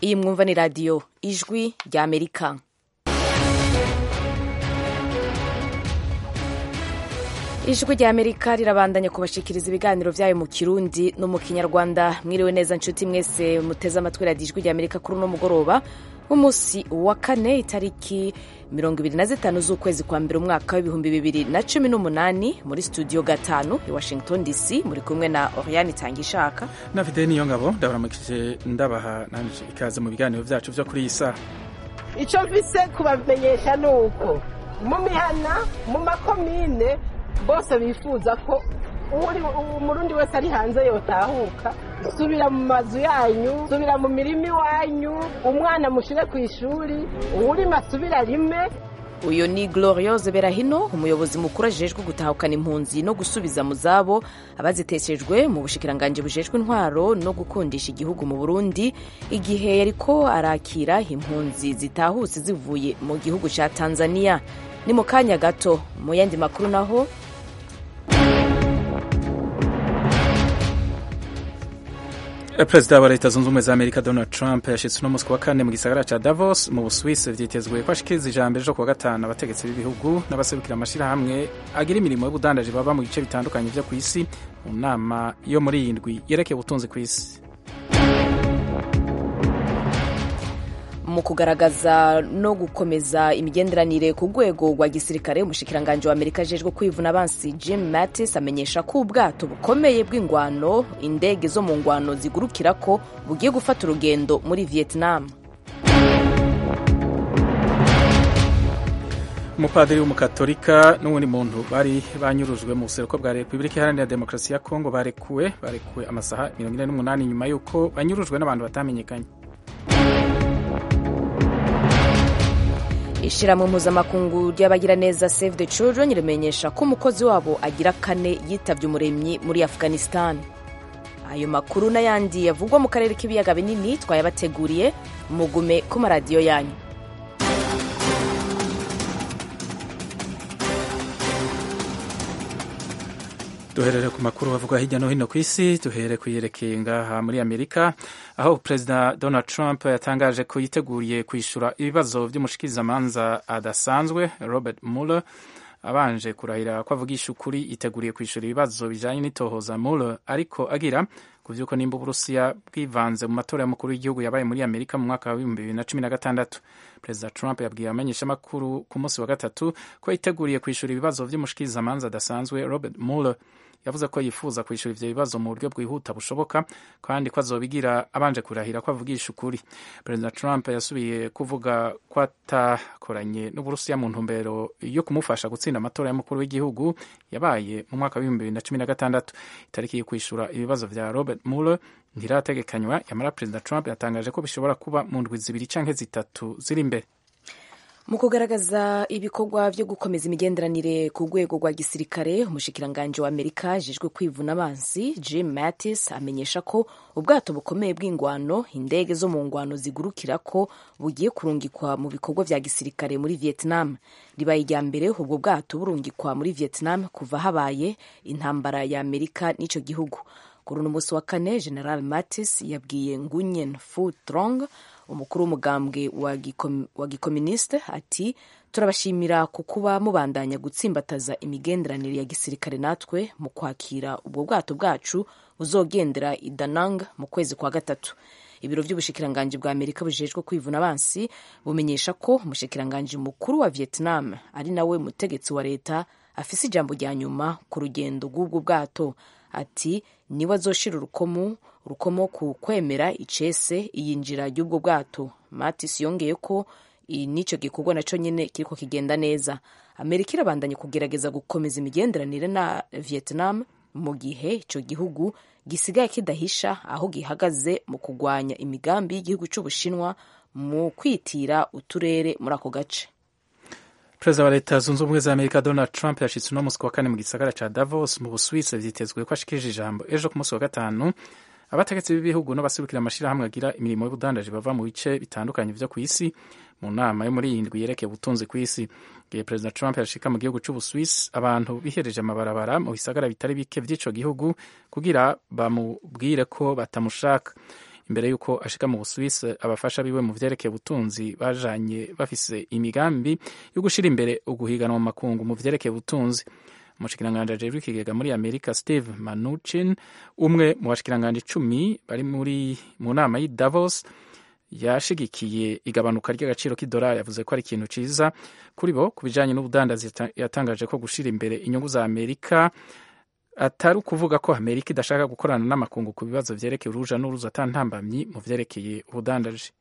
iyi mwumva ni radiyo ijwi rya amerika ijwi rya amerika rirabandanya kubashikiriza ibiganiro byayo mu kirundi no mu kinyarwanda mwiriwe neza nshuti mwese muteze amatwi radiyo ijwi rya amerika kuri uno mugoroba w'umunsi wa kane itariki mirongo ibiri na zitanu z'ukwezi kwa mbere umwaka w'ibihumbi bibiri na cumi n'umunani muri studio gatanu i washington dc muri kumwe na oriane itangishaka na fide niyo ngabo ndabaramukije ndabaha nanje ikaze mu biganiro byacu byo kuri iyi saha icyo mvise kubamenyesha ni uko mu mihana mu makomine bose bifuza ko umurundi wese ari hanze yotahuka subira mu mazu yanyu subira mu mirima iwanyu umwana mushyire ku ishuri uwurima asubire arime uyu ni gloriose berahino umuyobozi mukuru ajejwe gutahukana impunzi no gusubiza mu zabo abaziteshejwe mu bushikiranganji bujejwe intwaro no gukundisha igihugu mu burundi igihe yariko arakira impunzi zitahutse zivuye mu gihugu ca tanzania ni mu kanya gato mu yandi makuru naho perezida wa leta zunze ubumwe za amerika donald trump yashyitse uno munsi wa kane mu gisagara cya davos mu busuwisi vyitezwe ko ashikiriza ijambo ejo kuwa gatanu abategetsi b'ibihugu n'abaserukira amashyirahamwe agira imirimo y'ubudandaji baba mu bice bitandukanye vyo ku isi mu nama yo muri iyi ndwi yerekeye ubutunzi ku isi mu kugaragaza no gukomeza imigenderanire ku rwego rwa gisirikare umushikiranganji wa amerika ajejwe kwivuna abansi jim mattis amenyesha ko ubwato bukomeye bw'ingwano indege zo mu ngwano zigurukira ko bugiye gufata urugendo muri vietnam umupadiri w'umukatolika n'uwundi muntu bari banyurujwe mu buseruko bwa repubulika iharanira demokarasi ya kongo barekuwe barekuwe amasaha mirongo ine n'umunani nyuma y'uko banyurujwe n'abantu batamenyekanye ishyirahamwe mpuzamakungu ry'abagiraneza save the children rimenyesha ko umukozi wabo agira kane yitabye umuremyi muri afghanistan ayo makuru n'ayandi yavugwa mu karere k'ibiyaga binini twayabateguriye mugume ku maradiyo yanyu duherere ku makuru avugwa hirya no hino ku isi duhere kuyerekeye ngaha muri amerika aho perezida donald trump yatangaje ko yiteguriye kwishyura ibibazo by'umushikirizamanza adasanzwe robert mueller abanje kurahira ko avugisha ukuri yiteguriye kwishyura ibibazo bijanye n'itohoza mueller ariko agira ku vy'uko nimba uburusiya bwivanze mu matora y'umukuru w'igihugu yabaye muri amerika mu mwaka wa bibumbi bibiri na cumi na gatandatu perezida trump yabwiye abamenyeshamakuru ku munsi wa gatatu ko yiteguriye kwishyura ibibazo vy'umushikirizamanza adasanzwe robert mueller yavuze ko yifuza kwishyura ivyo bibazo mu buryo bwihuta bushoboka kandi ko azobigira abanje kurahira ko avugisha ukuri perezida trump yasubiye kuvuga ko atakoranye n'uburusiya mu ntumbero yo kumufasha gutsinda amatora y'umukuru w'igihugu yabaye mu mwaka w'ibihumbi bibiri na cumi na gatandatu itariki yo kwishyura ibibazo vya robert mueller ntirategekanywa yamara perezida trump yatangaje ko bishobora kuba mu ndwi zibiri canke zitatu ziri imbere mu kugaragaza ibikorwa byo gukomeza imigenderanire ku rwego rwa gisirikare umushikiranganji wa amerika ajejwe kwivuna abansi jim mattis amenyesha ko ubwato bukomeye bw'ingwano indege zo mu ngwano zigurukira ko bugiye kurungikwa mu bikorwa vya gisirikare muri vietnam ribaye irya mbere ubwo bwato burungikwa muri vietnam kuva habaye intambara ya amerika n'ico gihugu kuri uno munsi wa kane general mattis yabwiye ngunyen fu trong umukuru w'umugambwe wa gikoministe ati turabashimira ku kuba mubandanya gutsimbataza imigenderanire ya gisirikare natwe mu kwakira ubwo bwato bwacu buzogendera i danang mu kwezi kwa gatatu ibiro by'ubushikiranganji bwa amerika bujejwe kwivuna abansi bumenyesha ko umushikiranganji mukuru wa vietnam ari nawe mutegetsi wa leta afise ijambo rya nyuma ku rugendo rw'ubwo bwato ati niwe azoshira urukomo urukomo ku kwemera icese iyinjira ry'ubwo bwato matis yongeye ko n'icyo gikorwa naco nyene kiriko kigenda neza amerika irabandanya kugerageza gukomeza imigenderanire na vietnam mu gihe ico gihugu gisigaye kidahisha aho gihagaze mu kugwanya imigambi y'igihugu c'ubushinwa mu kwitira uturere muri ako gace perezida wa leta zunze ubumwe za amerika donald trump yashitse uno munsi wa kane mu gisagara ca davos mu busuwisi vyitezwe ko ashikirije ijambo ejo ku munsi wa gatanu abategetsi b'ibihugu n'abasibukira amashirahamwe agira imirimo y'ubudandaji bava mu bice bitandukanye vyo kw'isi mu nama yo muri iyi ndwi yerekeye ubutunzi kw'isi igihe perezida trump yashika mu gihugu c'ubuswisi abantu bihereje amabarabara mu bisagara bitari bike vy'ico gihugu kugira bamubwire ko batamushaka imbere y'uko ashika mu busuwisi abafasha biwe mu vyerekeye ubutunzi bajanye bafise imigambi yo gushira imbere uguhiganwa mu makungu mu vyerekeye ubutunzi umushikiranganji ajejwe ikigega muri amerika steve manuchin umwe mu bashikiranganji icumi bari muri mu nama y'i davos yashigikiye igabanuka ry'agaciro k'idolari yavuze ko ari ikintu ciza kuri bo ku bijanye n'ubudandazi yatangaje ko gushira imbere inyungu za amerika atari ukuvuga ko amerika idashaka gukorana n'amakungu ku bibazo vyerekeye uruja n'uruza atantambamyi mu vyerekeye ubudandaji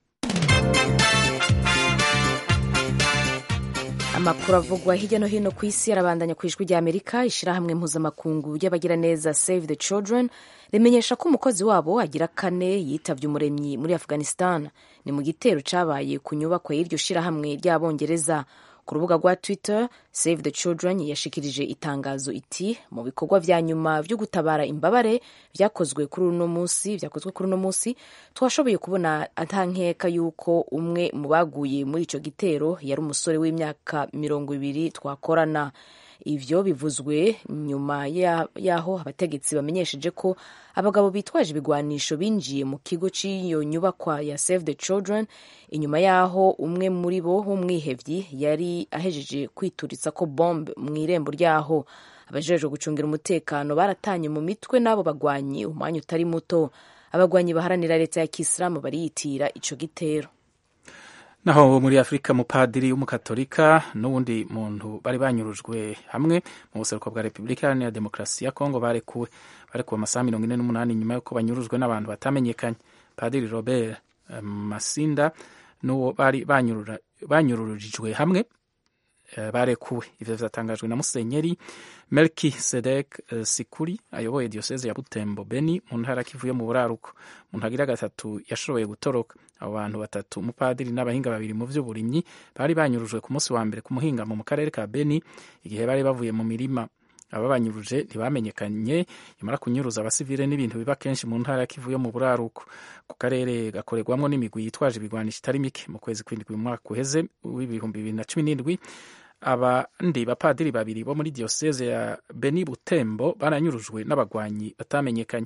amakuru avugwa hirya no hino ku isi arabandanya ku ijwi ry'amerika ishyirahamwe mpuzamakungu ry'abagiraneza save the children rimenyesha ko umukozi wabo agira kane yitabye umuremyi muri afghanistan ni mu gitero cyabaye ku nyubako y'iryo shyirahamwe ry'abongereza ku rubuga rwa twitter save the children yashikirije itangazo iti mu bikorwa vya nyuma vyo gutabara imbabare vyakozwe kuri uno munsi vyakozwe kuri uno munsi twashoboye kubona atankeka yuko umwe mu baguye muri ico gitero yari umusore w'imyaka mirongo ibiri twakorana ivyo bivuzwe nyuma yaho abategetsi bamenyesheje ko abagabo bitwaje ibigwanisho binjiye mu kigo cy'iyo nyubakwa ya save the children inyuma yaho umwe muri bo w'umwihevyi yari ahejeje kwituritsa ko bombe mu irembo ryaho abajejwe gucungira umutekano baratanye mu mitwe n'abo bagwanyi umwanya utari muto abagwanyi baharanira leta ya kisilamu bariyitira ico gitero naho muri afurika mupadiri w'umukatolika n'uwundi muntu bari banyurujwe hamwe mu buseruko bwa repubulika iharanira demokarasi ya kongo barekuwe barekuwe amasaha mirongo ine n'umunani nyuma y'uko banyurujwe n'abantu batamenyekanye padiri robert masinda n'uwo bari banyururijwe hamwe barekuwe ivyo vyatangajwe na musenyeri melki sedek uh, sikuri ayoboye dioseze ya butembo beni mu ntara kivu yo mu buraruko mu ntagira gatatu yashoboye gutoroka abo bantu batatu umupadiri n'abahinga babiri mu vy'uburimyi bari banyurujwe ku munsi wa mbere ku muhingamo mu karere ka beni igihe bari bavuye mu mirima aba banyuruje ntibamenyekanye nyamara kunyuruza abasivile n'ibintu biba kenshi mu ntara ya kivu yo mu buraruko ku karere gakorerwamwo n'imigwi yitwaje ibigwanisho itari mike mu kwezi kw'indwi mu mwaka uheze w'ibihumbi bibiri na cumi n'indwi abandi bapadiri babiri bo muri diyoseze ya beni butembo baranyurujwe n'abagwanyi batamenyekanye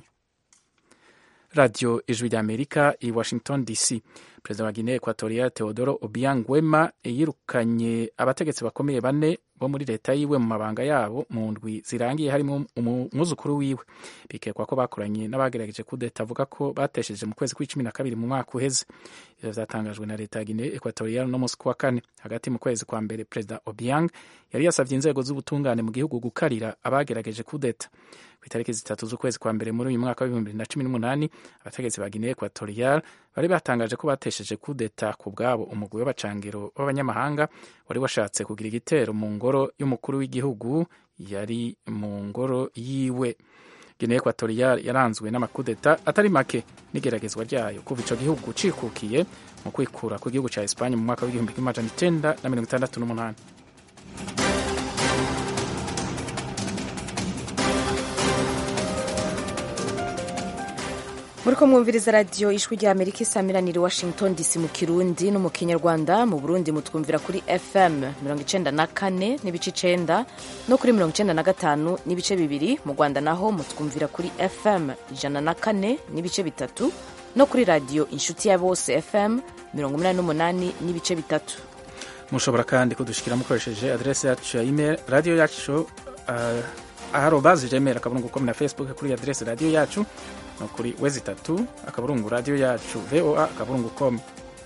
radiyo ijwi ry'amerika i washington dc perezida wa guinea equatorial teodoro obiang wema yirukanye abategetsi bakomeye bane bo muri leta yiwe mu mabanga yabo mu ndwi zirangiye harimo umwuzukuru wiwe bikekwa ko bakoranye n'abagerageje kudeta avuga ko batesheje mu kwezi kw'icumi na kabiri mu mwaka uheze ivyo vyatangajwe na leta ya guinea equatorial no musi kuwa kane hagati mu kwezi kwa mbere perezida obiang yari yasavye inzego z'ubutungane mu gihugu gukarira abagerageje kudeta ku itariki zitatu z'ukwezi kwa mbere muri uyu mwaka w'ibihumbi bibiri na cumi n'umunani abategetsi ba guinea equatorial bari batangaje ko batesheje kudeta ku bwabo umugwi w'abacangiro b'abanyamahanga wari washatse kugira igitero mu ngoro y'umukuru w'igihugu yari mu ngoro yiwe guinea equatorial yaranzwe n'amakudeta atari make n'igeragezwa ryayo kuva ico gihugu cikukiye mu kwikura ku gihugu ca espanye mu mwaka w'igihumbi kimwe amajana icenda na mirongo itandatu n'umunani muriko mwumviriza radiyo ijwi rya amerika isamiraniye washington dc mu kirundi no mu kinyarwanda mu burundi mutwumvira kuri fm mirongo icenda na kane n'ibice icenda no kuri mirongo icenda na gatanu n'ibice bibiri mu rwanda naho mutwumvira kuri fm ijana na kane n'ibice bitatu no kuri radiyo inshuti ya bose fm mirongo umunani n'umunani n'ibice bitatu mushobora kandi kudushikira mukoresheje adrese yacu ya email radiyo yacu uh, aharobazi gmail akaburungu com na facebook kuri adrese radiyo yacu no kuri wezi itatu akaburungu radiyo yacu voa akaburungu com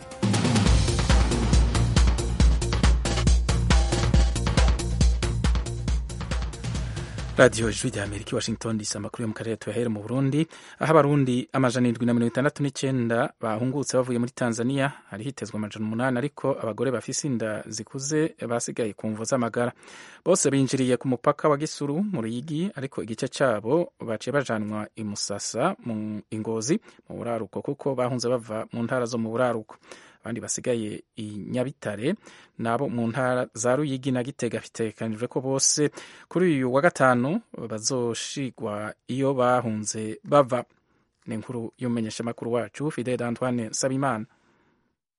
radiyo ijwi rya amerika washington dc amakuru yo mu karere tuyahere mu burundi aho abarundi amajana indwi na mirongo itandatu n'icyenda bahungutse bavuye muri tanzania hari hitezwe amajana umunani ariko abagore bafise inda zikuze basigaye ku mvu z'amagara bose binjiriye ku mupaka wa gisuru mu ruyigi ariko igice cyabo baciye bajanwa i musasa mu ingozi mu buraruko kuko bahunze bava mu ntara zo mu buraruko abandi basigaye i nyabitare nabo mu ntara za ruyigi na gitega bitegekanijwe ko bose kuri uyu wa gatanu bazoshigwa iyo bahunze bava ni inkuru y'umumenyeshamakuru wacu fidel antoine sabimana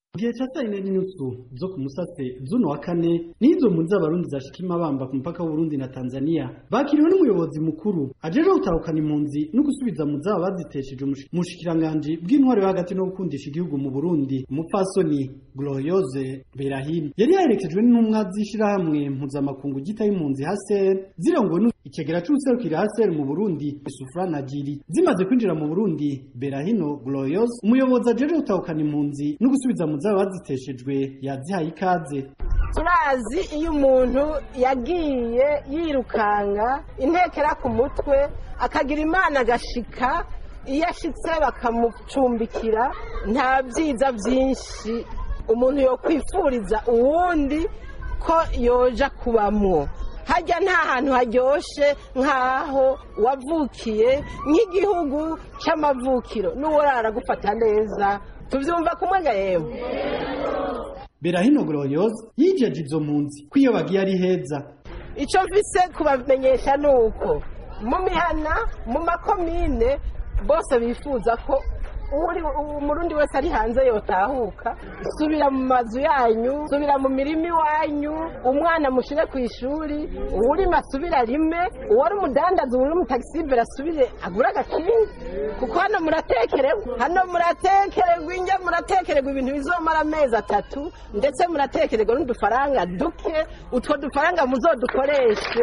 gihe ca saa yine n'inusu zo ku musase z'uno wa kane nizo mpunzi z'abarundi zashika imabamba ku mupaka w'uburundi na tanzania bakiriwe n'umuyobozi mukuru ajeje gutahukana impunzi no gusubiza mu zaba bazitesheje umushikiranganji bw'intwaro yo hagati no gukundisha igihugu mu burundi umupfasoni gloriose berahim yari yaherekejwe n'intumwa z'ishirahamwe mpuzamakungu ryitaho impunzi haser zirongowe ikigera c'ubuserukira haser mu burundi sufra na jiri zimaze kwinjira mu burundi berahino gloriose umuyobozi ajeje gutahukana impunzi no gusubiza mu zaba baziteshejwe yazihaye ikaze turazi iyo umuntu yagiye yirukanga intekera ku mutwe akagira imana agashika iyo ashitse bakamucumbikira nta byiza byinshi umuntu yo kwifuriza uwundi ko yoja kubamwo hajya nta hantu haryoshe nk'aho wavukiye nk'igihugu cy'amavukiro n'uworara gufata neza tubyumva kumwe ga yewe berahino gloriose yijeje izo mpunzi ko iyo bagiye ari heza icyo mvise kubamenyesha ni uko mu mihana mu makomine bose bifuza ko umurundi wese ari hanze yotahuka subira mu mazu yanyu subira mu mirima iwanyu umwana mushyire ku ishuri uwurimo asubire arime uwari umudandaza uwari umutagisibere asubire agure agakingi kuko hano muratekererwa hano muratekererwa injya muratekererwa ibintu bizomara amezi atatu ndetse muratekererwa n'udufaranga duke utwo dufaranga muzodukoreshe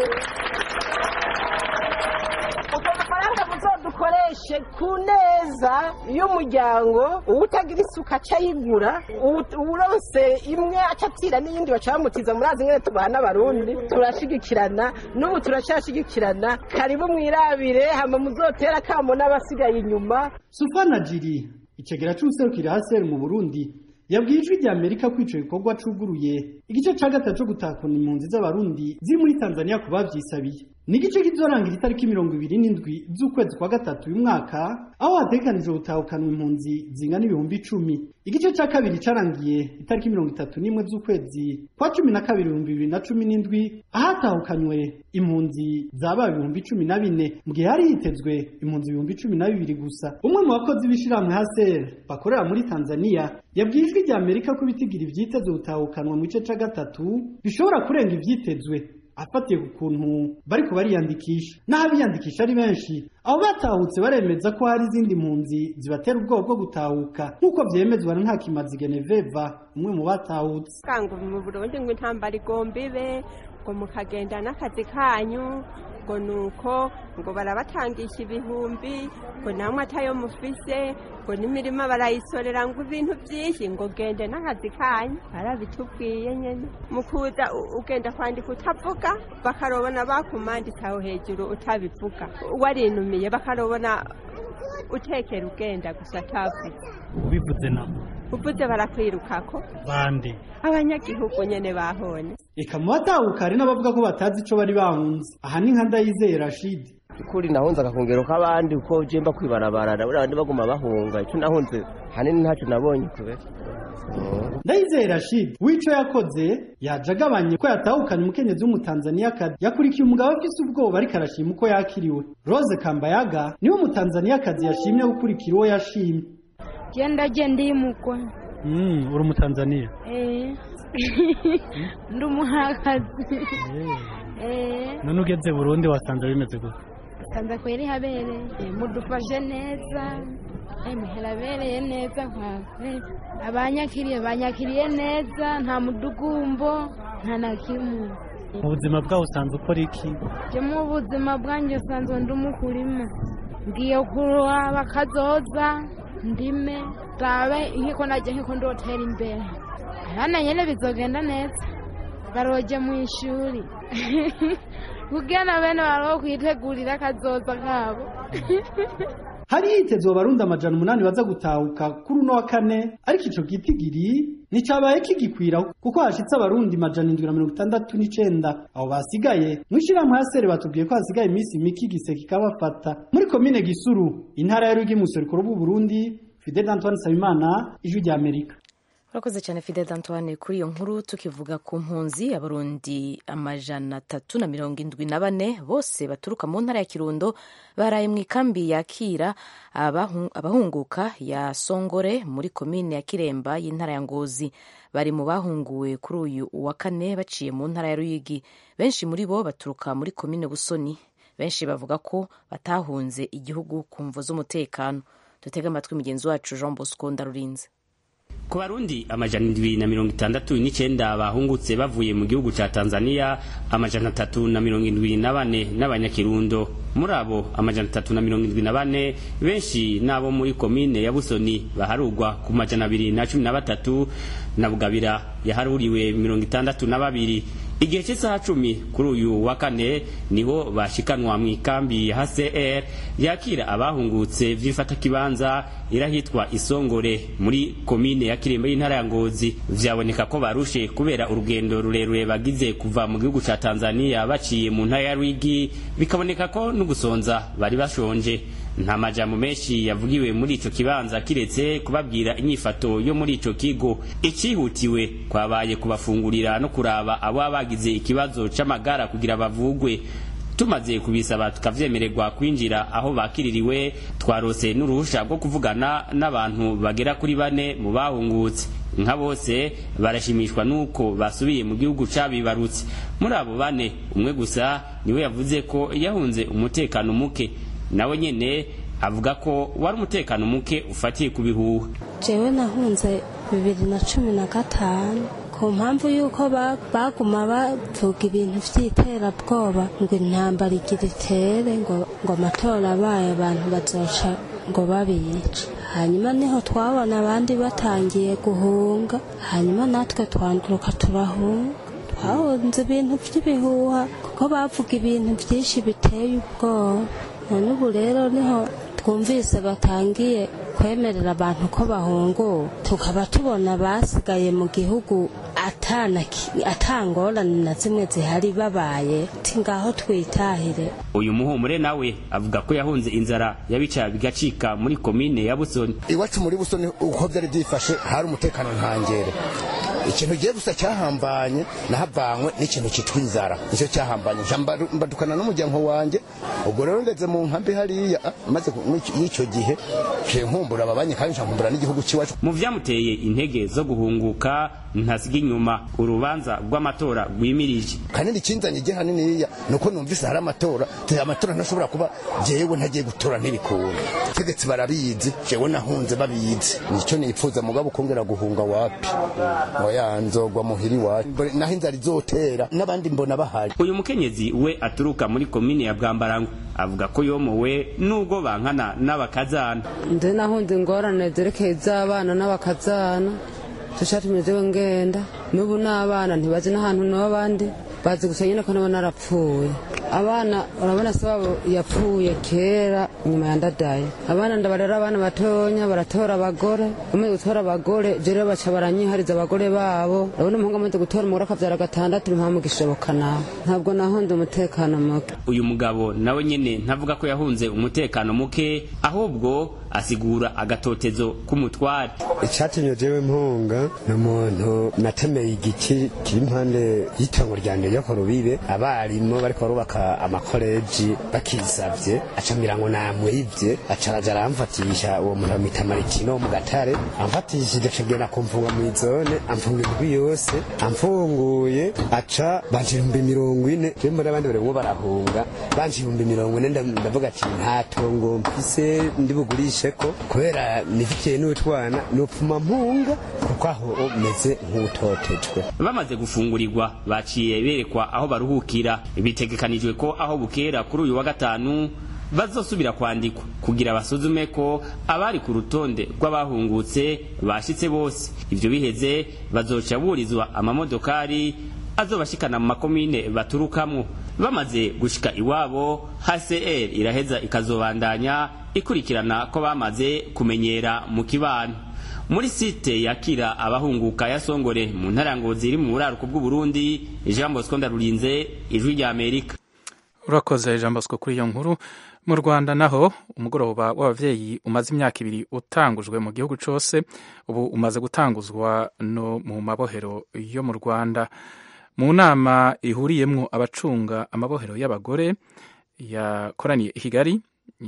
utwo dufaranga muzodukoreshe ku neza y'umuryango uwutagira isuka aca ayigura uwuronse imwe aca atira n'iyindi baca bamutiza murazi nyine tubaha n'abarundi turashigikirana n'ubu turacyashigikirana karibu mwirabire hama muzotera akamo n'abasigaye inyuma sufana jiri ikigera c'ubuserukira haser mu burundi yabwiye ijwi rya amerika ko ico gikorwa cuguruye igice ca gatatu co gutakuna impunzi z'abarundi ziri muri tanzania ku bavyisabiye ni igice kizorangira itariki mirongo ibiri n'indwi z'ukwezi kwa gatatu uyu mwaka aho hategekanijwe gutahukanwa impunzi zingana ibihumbi icumi igice ca kabiri carangiye itariki mirongo itatu n'imwe z'ukwezi kwa cumi na kabiri ibihumbi bibiri na cumi n'indwi ahatahukanywe impunzi zabaye ibihumbi cumi na bine mu gihe hari hitezwe impunzi ibihumbi cumi na bibiri gusa umwe mu bakozi b'ishirahamwe haser bakorera muri tanzania yabwiye ijwi rya amerika ko ibitigira ivyitezwe gutahukanwa mu gice ca gatatu bishobora kurenga ivyitezwe afatiye ku kuntu bariko bariyandikisha n'aho abiyandikisha ari benshi abo batahutse baremeza ko hari izindi mpunzi zibatera ubwoba bwo gutahuka nk'uko vyemezwa na ntakimazi geneveva umwe mu batahutse ngo mu burundi ngo intambara igomba ibe ngo mukagenda n'akazi kanyu ngo nuko ngo barabatangisha ibihumbi ngo namwe atayo mufise ngo n'imirima barayisorera ngo ibintu byinshi ngo gende n'akazi kanyu barabitubwiye nyine mu kuza ugenda kwandika utavuga bakarobona bakumanditse aho hejuru utabivuga warinumiye bakarobona utekera ugenda gusa atavuze ubivuze nabo uvuze barakwirukako bande abanyagihugu nyene bahone eka mu batahuka hari n'abavuga ko batazi ico bari bahunze aha ni nka ndayizeye rashidi kuri nahunze agakongero k'abandi uko jemba kwibarabara buriya bandi baguma bahunga icyo nahunze hanini ntacyo nabonye kubera ndayizeye rashidi w'ico yakoze yaje agabanye ko yatahukanye umukenyezi w'umutanzaniyakazi yakurikiye umugabo afise ubwoba ariko arashima uko yakiriwe rose kambayaga niwe umutanzaniyakazi yashimye gukurikira uwo yashimye genda genda yimukwa uri umutanzaniya ndi umuhakazi none ugeze burundi wasanze bimeze gute sanza kweri habereye mudufashe neza muhera abereye neza nkwawe abanyakiriye banyakiriye neza nta mudugumbo nta na kimwe mu buzima bwawe usanze ukora iki je mu buzima bwanjye usanzwe ndi umukurima ngiye kuroha bakazoza ndime dabe nkiko najya nkiko ndotera imbere abana nyene bizogenda neza baroje mu ishuri kugira bene baroho kwitegurira akazoza kabo hari hitezwe abarundi amajana umunani baza gutahuka kuri uno wa kane ariko ico gitigiri nticabaye kigikwira kuko hashitse abarundi majana indwi na mirongo itandatu n'icenda abo basigaye mw'ishirahamwe hasere batubwiye ko hasigaye iminsi mike igise kikabafata muri komine gisuru intara ya rwigi mu buseruko bw'uburundi fidel antoine nsabimana ijwi rya amerika urakoze cyane fidel antoine kuri iyo nkuru tukivuga ku mpunzi abarundi amajana atatu na mirongo indwi na bane bose baturuka mu ntara ya kirundo baraye mu ikambi yakira abahunguka ya songore muri komine ya kiremba y'intara ya ngozi bari mu bahunguwe kuri uyu wa kane baciye mu ntara ya ruyigi benshi muri bo baturuka muri komine busoni benshi bavuga ko batahunze igihugu ku mvo z'umutekano dutege amatwi mugenzi wacu jean bosco ndarurinze ku barundi amajana indwi na mirongo itandatu n'icyenda bahungutse bavuye mu gihugu cya tanzania amajana atatu na mirongo indwi na bane n'abanyakirundo muri abo amajana atatu na mirongo indwi na bane benshi n'abo muri komine ya busoni baharugwa ku majana abiri na cumi na batatu na bugabira yaharuriwe mirongo itandatu na babiri igihe cy'isaha cumi kuri uyu wa kane niho bashikanwa mu ikambi ya hcr yakira abahungutse vy'ifatakibanza irahitwa isongore muri komine ya kirembe y'intara ya ngozi vyaboneka ko barushe kubera urugendo rurerure bagize kuva mu gihugu ca tanzania baciye mu ntara ya rwigi bikaboneka ko n'ugusonza bari bashonje nta majambo menshi yavugiwe muri ico kibanza kiretse kubabwira inyifato yo muri ico kigo icihutiwe kwabaye kubafungurira no kuraba abo bagize ikibazo c'amagara kugira bavugwe tumaze kubisaba tukavyemererwa kwinjira aho bakiririwe twarose n'uruhusha rwo kuvugana n'abantu bagera kuri bane mu bahungutse nka bose barashimishwa nuko basubiye mu gihugu cabibarutse muri abo bane umwe gusa niwe yavuze ko yahunze umutekano muke nawe nyene avuga ko wari umutekano muke ufatiye ku bihuha jewe nahunze bibiri na cumi na gatanu ku mpamvu y'uko baguma bavuga ibintu by'iterabwoba ngo intambara igira itere ngo ngo amatora abaye abantu bazoca ngo babice hanyuma niho twabona abandi batangiye guhunga hanyuma natwe twanduruka turahunga twahunze ibintu by'ibihuha kuko bavuga ibintu byinshi biteye ubwoba none ubu rero niho twumvise batangiye kwemerera abantu ko bahunguwe tukaba tubona basigaye mu gihugu atangorane na zimwe zihari babaye ngaho twitahire uyu muhumure nawe avuga ko yahunze inzara yabica bigacika muri komine ya busoni iwacu muri busoni uko byari byifashe hari umutekano ntangere ikintu giye gusa cyahambanye nahavanywe n'ikintu cyitwa inzara nicyo cyahambanye mbadukana n'umuryango wanjye ubwo rero ndetse mu nkambi hariya maze y'icyo gihe nkumbura ababanye kandi nkumbura n'igihugu cy'iwacu mu vyamuteye intege zo guhunguka ntasiga inyuma urubanza rw'amatora rwimirije kanini kinzanye igihe haniniya nuko numvise hari amatora amatora ntashobora kuba jewe ntagiye gutora ntibikunda tegetse barabizi jewe nahunze babizi nicyo nipfuza mugabo ukongera guhunga wapi oya nzogwa muhiri wacu naho inzara izotera n'abandi mbona bahari uyu mukenyezi we aturuka muri komine ya bwambarango avuga ko yomowe nubwo bankana n'abakazana nze nahunze ingorane zerekeye iz'abana n'abakazana tushatumye jewe ngenda n'ubu n'abana ntibazi n'ahantu n'abandi bazi gusa nyine ko nabo narapfuye abana urabona se wabo yapfuye kera nyuma ya ndadaye abana ndabarera abana batonya baratora abagore bamaze gutora abagore je rero baca baranyihariza abagore babo urabona umuhungu amaze gutora umugore akavyara gatandatu ntimpamu gishoboka nawe ntabwo nahunze umutekano muke uyu mugabo nawe nyene ntavuga ko yahunze umutekano muke ahubwo asigura agatotezo k'umutware icatumye jewe mpunga ni umuntu natemeye igiti kiri impande y'itongo ryanje ryo ku rubibe abarimu bariko barubaka amakoleji bakisavye acambira ngo namwivye acaja aramfatisha uwo muntu bamwita marikino wo mu gatare amfatishije acagenda kumfunga mw'izone amfunga indwi yose amfunguye aca banje ibihumbi mirongo ine je mbona abandi barimwo barahunga banje ibihumbi mirongo ine ndavuga ati nta tongo mfise ndi bugurishe ko kubera nifitiye n'utwana nopfuma mpunga kuko aho meze nk'utotejwe bamaze gufungurirwa baciye berekwa aho baruhukira bitegekanijwe ko aho bukera kuri uyu wa gatanu bazosubira kwandikwa kugira basuzume ko abari ku rutonde rw'abahungutse bashitse bose ivyo biheze bazoca burizwa amamodokari azobashikana mu makomine baturukamwo bamaze gushika iwabo HCR iraheza ikazobandanya ikurikirana ko bamaze kumenyera mu kibano muri site yakira abahunguka ya Songore mu ntara ngozi iri mu buraruko bw'u Burundi Jean Bosco Ndarurinze ijwi rya Amerika urakoze jean bosco kuri iyo nkuru mu rwanda naho umugoroba w'ababyeyi umaze imyaka ibiri utangujwe mu gihugu cyose ubu umaze gutanguzwa no mu mabohero yo mu rwanda mu nama ihuriyemo abacunga amabohero y'abagore yakoraniye i kigali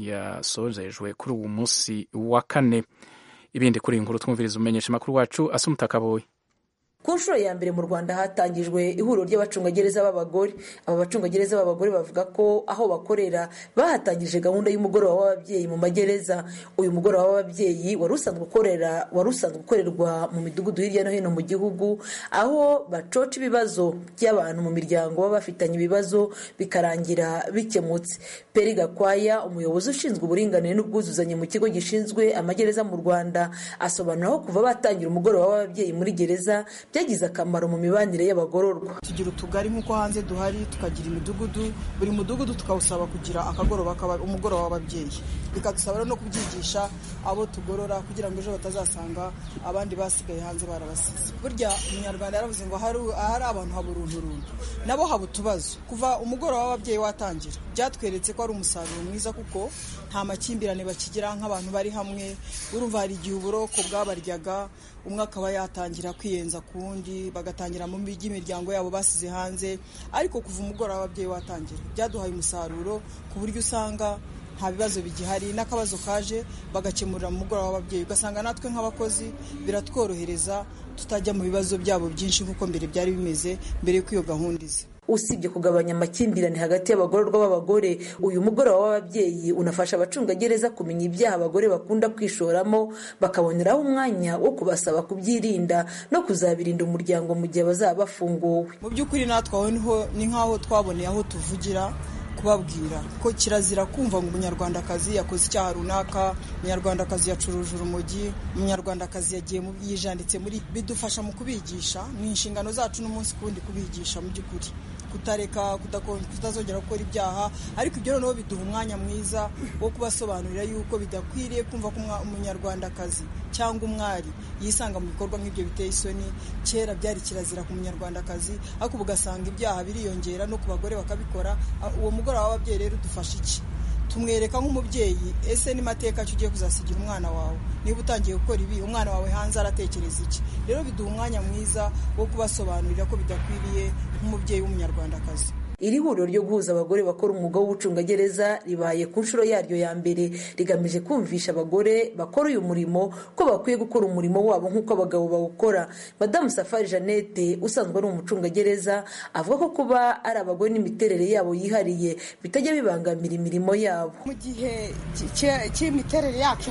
yasozejwe kuri uwo munsi wa kane ibindi kuri iyi nkuru twumviriza umenyesha amakuru wacu asa umutakaboye ku nshuro ya mbere mu rwanda hatangijwe ihuriro ry'abacungagereza b'abagore aba bacungagereza b'abagore bavuga ko aho bakorera bahatangije gahunda y'umugoroba w'ababyeyi mu magereza uyu mugoroba w'ababyeyi wari usanzwe ukorera wari usanzwe ukorerwa mu midugudu hirya no hino mu gihugu aho bacoca ibibazo by'abantu mu miryango baba bafitanye ibibazo bikarangira bikemutse peri gakwaya umuyobozi ushinzwe uburinganire n'ubwuzuzanye mu kigo gishinzwe amagereza mu rwanda asobanura aho kuva batangira umugoroba w'ababyeyi muri gereza byagize akamaro mu mibanire y'abagororwa tugira utugari nk'uko hanze duhari tukagira imidugudu buri mudugudu tukawusaba kugira akagoroba umugoroba w'ababyeyi bikadusaba no kubyigisha abo tugorora kugira ngo ejo batazasanga abandi basigaye hanze barabasize burya umunyarwanda yaravuze ngo ahari abantu haba urunturuntu nabo haba utubazo kuva umugoroba w'ababyeyi watangira byatweretse ko ari umusaruro mwiza kuko nta makimbirane bakigira nk'abantu bari hamwe urumva hari igihe uburoko bwabaryaga umwe akaba yatangira kwiyenza ku wundi bagatangira mu by'imiryango yabo basize hanze ariko kuva umugoroba w'ababyeyi watangira byaduhaye umusaruro ku buryo usanga nta bibazo bigihari n'akabazo kaje bagakemurira mu mugoroba w'ababyeyi ugasanga natwe nk'abakozi biratworohereza tutajya mu bibazo byabo byinshi nk'uko mbere byari bimeze mbere y'uko iyo gahunda iza usibye kugabanya amakimbirane hagati y'abagororwa b'abagore uyu mugoroba w'ababyeyi unafasha abacungagereza kumenya ibyaha abagore bakunda kwishoramo bakaboneraho umwanya wo kubasaba kubyirinda no kuzabirinda umuryango mu gihe bazaba bafunguwe mu by'ukuri natwe aho ni nk'aho twaboneye aho tuvugira kubabwira ko kirazira kumva ngo umunyarwandakazi yakoze icyaha runaka umunyarwandakazi yacuruje urumogi umunyarwandakazi yagiye yijanditse muri bidufasha mu kubigisha ni inshingano zacu n'umunsi ku wundi kubigisha mu by'ukuri kutareka kutazongera gukora ibyaha ariko ibyo noneho biduha umwanya mwiza wo kubasobanurira yuko bidakwiriye kumva ko umunyarwandakazi cyangwa umwari yisanga mu bikorwa nk'ibyo biteye isoni kera byari kirazira ku munyarwandakazi ariko ubu ugasanga ibyaha biriyongera no ku bagore bakabikora uwo mugoroba w'ababyeyi rero udufasha iki tumwereka nk'umubyeyi ese ni mateka ki ugiye kuzasigira umwana wawe niba utangiye gukora ibi umwana wawe hanze aratekereza iki rero biduha umwanya mwiza wo kubasobanurira ko bidakwiriye nk'umubyeyi w'umunyarwandakazi iri huriro ryo guhuza abagore bakora umwuga w'ubucungagereza ribaye ku nshuro yaryo ya mbere rigamije kumvisha abagore bakora uyu murimo ko bakwiye gukora umurimo wabo nk'uko abagabo bawukora madamu safari jeannette usanzwe ari umucungagereza avuga ko kuba ari abagore n'imiterere yabo yihariye bitajya bibangamira imirimo yabo mu gihe cy'imiterere yacu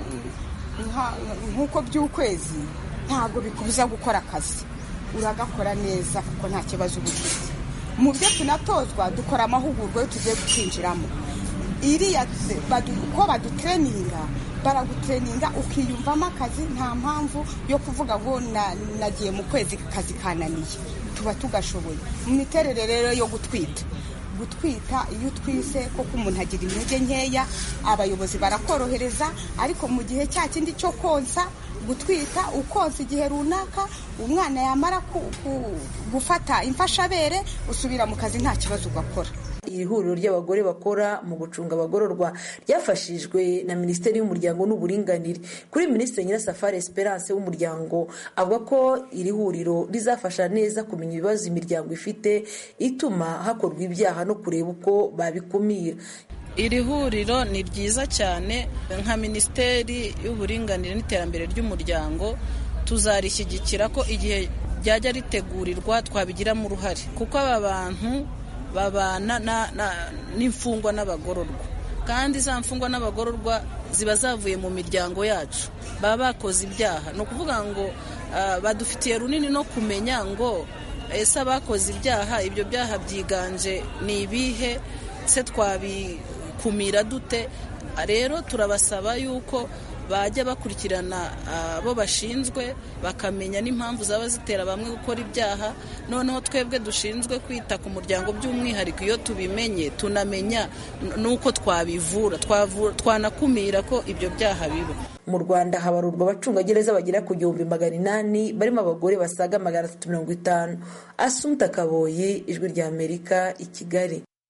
nk'uko by'ukwezi ntabwo bikubuza gukora akazi uragakora neza kuko nta kibazo uba ufite mu byo tunatozwa dukora amahugurwa yo tugiye kwinjiramo iriya uko badutreninga baragutreninga ukiyumvamo akazi nta mpamvu yo kuvuga ngo nagiye mu kwezi akazi kananiye tuba tugashoboye mu miterere rero yo gutwita gutwita iyo utwise koko umuntu agira intege nkeya abayobozi barakorohereza ariko mu gihe cya kindi cyo konsa gutwita ukonsa igihe runaka umwana yamara gufata imfashabere usubira mu kazi nta kibazo ugakora iri huriro ry'abagore bakora mu gucunga abagororwa ryafashijwe na minisiteri y'umuryango n'uburinganire kuri minisitiri nyirasafari esperance w'umuryango avuga ko iri huriro rizafasha neza kumenya ibibazo imiryango ifite ituma hakorwa ibyaha no kureba uko babikumira iri huriro ni ryiza cyane nka minisiteri y'uburinganire n'iterambere ry'umuryango tuzarishyigikira ko igihe ryajya ritegurirwa twabigiramo uruhare kuko aba bantu babana n'imfungwa n'abagororwa kandi za mfungwa n'abagororwa ziba zavuye mu miryango yacu baba bakoze ibyaha ni ukuvuga ngo badufitiye runini no kumenya ngo ese abakoze ibyaha ibyo byaha byiganje ni ibihe se twabikumira dute rero turabasaba yuko bajya bakurikirana abo bashinzwe bakamenya n'impamvu zaba zitera bamwe gukora ibyaha noneho twebwe dushinzwe kwita ku muryango by'umwihariko iyo tubimenye tunamenya n'uko twabivura twanakumira ko ibyo byaha biba mu rwanda habarurwa abacungagereza bagera ku gihumbi magana inani barimo abagore basaga magana atatu mirongo itanu asumta kaboyi ijwi rya amerika i kigali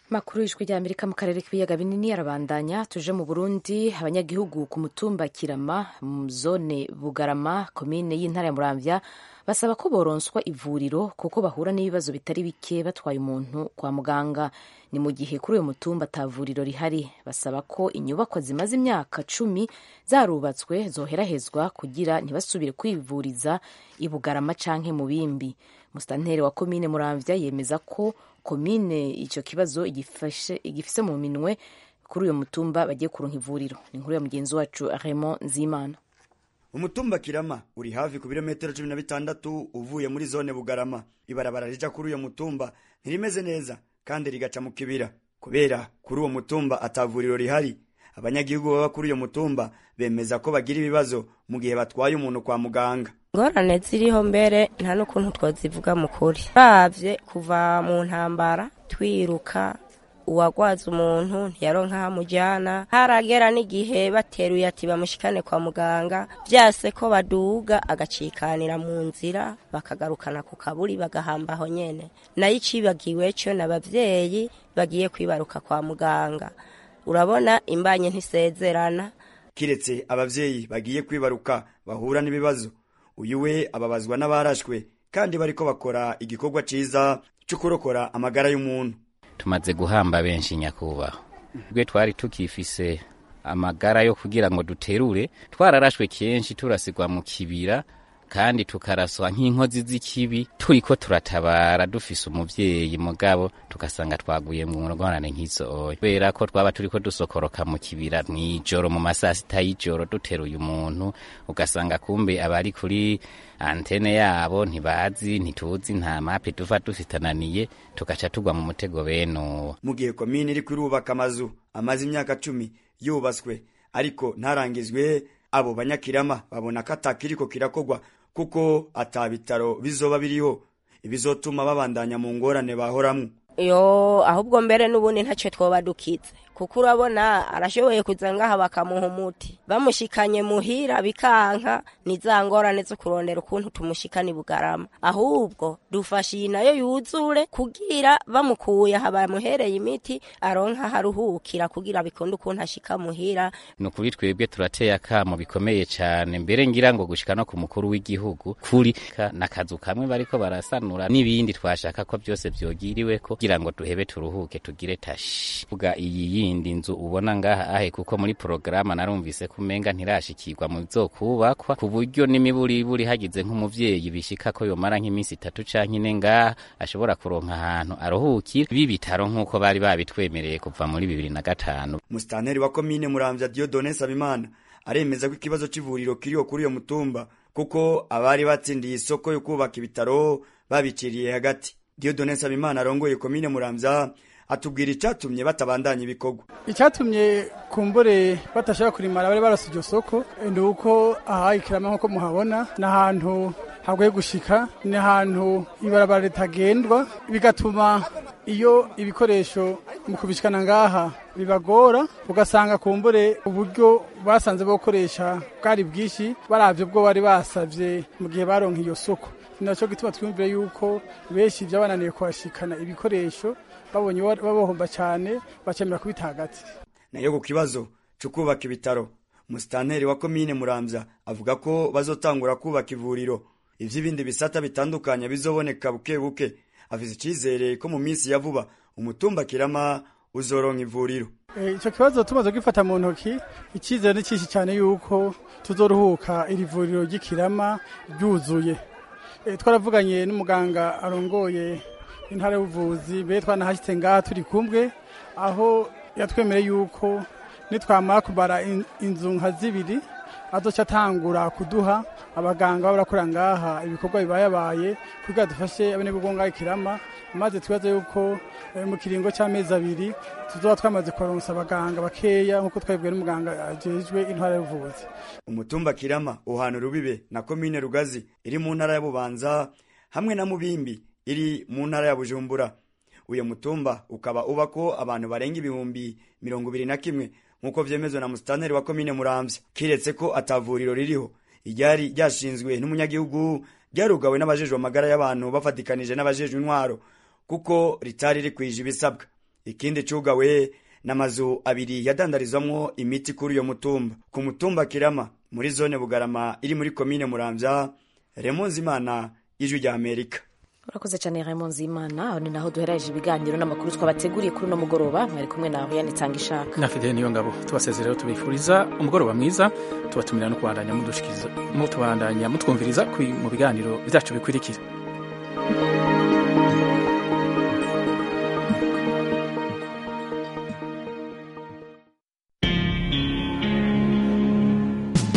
makuru y'ijwi rya amerika mu karere k'ibiyaga binini arabandanya tuje mu burundi abanyagihugu ku mutumba kirama mu zone bugarama komine y'intara ya muramvya basaba ko boronswa ivuriro kuko bahura n'ibibazo bitari bike batwaye umuntu kwa muganga ni mu gihe kuri uyu mutumba ata vuriro rihari basaba ko inyubakwa zimaze imyaka cumi zarubatswe zoherahezwa kugira ntibasubire kwivuriza i bugarama canke mu bimbi musitanteri wa komine muramvya yemeza ko komine icyo kibazo igifise mu minwe kuri uyu mutumba bagiye kuronka ivuriro ni inkuru ya mugenzi wacu Raymond Nzimana umutumba kirama uri hafi ku birometero cumi na bitandatu uvuye muri zone bugarama ibarabara rija kuri uyo mutumba ntirimeze neza kandi rigaca mu kibira kubera kuri uwo mutumba atavuriro rihari abanyagihugu baba kuri uyo mutumba bemeza ko bagira ibibazo mu gihe batwaye umuntu kwa muganga ingorane ziriho mbere nta n'ukuntu twazivuga mu kuri babye kuva mu ntambara twiruka uwagwaza umuntu ntiyaronka aho amujyana haragera n'igihe bateruye ati bamushikane kwa muganga byase ko baduga agacikanira mu nzira bakagarukana ku kaburi bagahamba aho nyene nayo icibagiwe cyo n'abavyeyi bagiye kwibaruka kwa muganga urabona imbanye ntisezerana kiretse abavyeyi bagiye kwibaruka bahura n'ibibazo uyu we ababazwa n'abarashwe kandi bariko bakora igikorwa ciza cyo kurokora amagara y'umuntu tumaze guhamba benshi nyakubahwa ubwe twari tukifise amagara yo kugira ngo duterure twararashwe kenshi turasigwa mu kibira kandi tukaraswa nk'inkozi z'ikibi turiko turatabara dufise umuvyeyi mugabo tugasanga twaguye mu ngorane nk'izo oya kubera ko twaba turiko dusokoroka mu kibira mw'ijoro mu masaha sita y'ijoro duteruye umuntu ugasanga kumbe abari kuri antene yabo ntibazi ntituzi nta mape tuva dufitananiye tugaca tugwa mu mutego beno mu gihe komine iri kurubaka amazu amaze imyaka cumi yubatswe ariko ntarangizwe abo banyakirama babona ko atakiriko kirakogwa kuko ata bitaro bizoba biriho ibizotuma babandanya mu ngorane bahoramwo yo ahubwo mbere n'ubundi ntacyo twoba dukize kuko urabona arashoboye kuza ngaha bakamuha umuti bamushikanye muhira bikanka ni za ngorane zo kurondera ukuntu tumushikana bugarama ahubwo dufashe iyi nayo yuzure kugira bamukuye aha bamuhereye imiti aronka haruhukira kugira bikunde ukuntu ashika muhira ni ukuri twebwe turateye akamo bikomeye cyane mbere ngira ngo gushika no ku mukuru w'igihugu kuri n'akazu kamwe bariko barasanura n'ibindi twashaka ko byose vyogiriwe ko kugira ngo duhebe turuhuke tugire tashi vuga iyi yindi nzu ubona ngaha ahe kuko muri porogaramu narumvise ko umenga ntirashikirwa mu zokubakwa ku buryo n'imiburiburi hagize nk'umuvyeyi bishika ko yomara nk'iminsi itatu canke ine ngaha ashobora kuronka ahantu aruhukira b'ibitaro nk'uko bari babitwemereye kuva muri bibiri na gatanu musitanteri wa komine muramvya diodone sabimana aremeza ko ikibazo c'ivuriro kiriho kuri uyo mutumba kuko abari batsindiye isoko yo kubaka ibitaro babiciriye hagati diodone sabimana arongoye komine muramvya atubwira icyatumye batabandanya ibikorwa icyatumye kumbure batashaka kurimara bari barose iryo soko ni uko aha ikirama nk'uko muhabona ni ahantu hagoye gushika ni ahantu ibarabara ritagendwa bigatuma iyo ibikoresho mu kubishikana ngaha bibagora ugasanga kumbure uburyo basanze bokoresha bwari bwinshi baravye bwo bari basavye mu gihe baronka iyo soko nacyo gituma twumvire yuko benshi byabananiye kuhashikana ibikoresho babonye babohomba cyane bakemera kubita hagati nayo ku kibazo cyo kubaka ibitaro musitanteri wa komine muramvya avuga ko bazotangura kubaka ivuriro ivy'ibindi bisata bitandukanye bizoboneka buke buke afise icizere ko mu minsi ya vuba umutumba kirama uzoronka ivuriro icyo kibazo tumaze gifata mu ntoki icyizere ni cyinshi cyane yuko tuzoruhuka iri vuriro ry'ikirama ryuzuye twaravuganye n'umuganga arongoye intara y'ubuvuzi be twanahashyitse ngaha turi kumwe aho yatwemereye yuko nitwamara kubara inzu nka zibiri azoca atangura kuduha abaganga baba barakorera ngaha ibikorwa bibayabaye kugira dufashe abanyabugongo ngaha ikirama maze twibaze yuko mu kiringo cy'amezi abiri tuzoba twamaze kubaronsa abaganga bakeya nk'uko twabibwiwe n'umuganga ajejwe intara y'ubuvuzi umutumba kirama uhana rubibe na komine rugazi iri mu ntara ya bubanza hamwe na mubimbi iri mu ntara ya bujumbura uyu mutumba ukaba ubako abantu barenga ibihumbi mirongo ibiri na kimwe nk'uko vyemezwa na musitanteri wa komine muramvya kiretse ko atavuriro ririho iryari ryashinzwe n'umunyagihugu ryarugawe n'abajejwe amagara y'abantu bafatikanije n'abajejwe intwaro kuko ritari rikwije ibisabwa ikindi cugawe n'amazu abiri yadandarizwamwo imiti kuri uyo mutumba ku mutumba kirama muri zone bugarama iri muri komine muramvya remonzi imana ijwi rya amerika urakoze cyane Raymond Zimana aho ni naho duhereje ibiganiro n'amakuru twabateguriye kuri uno mugoroba mwari kumwe nawe yanitanga ishaka na Fidel niyo ngabo tubasezerero tubifuriza umugoroba mwiza tubatumira no kubandanya mudushikiza mutubandanya mutwumviriza mu biganiro byacu bikurikira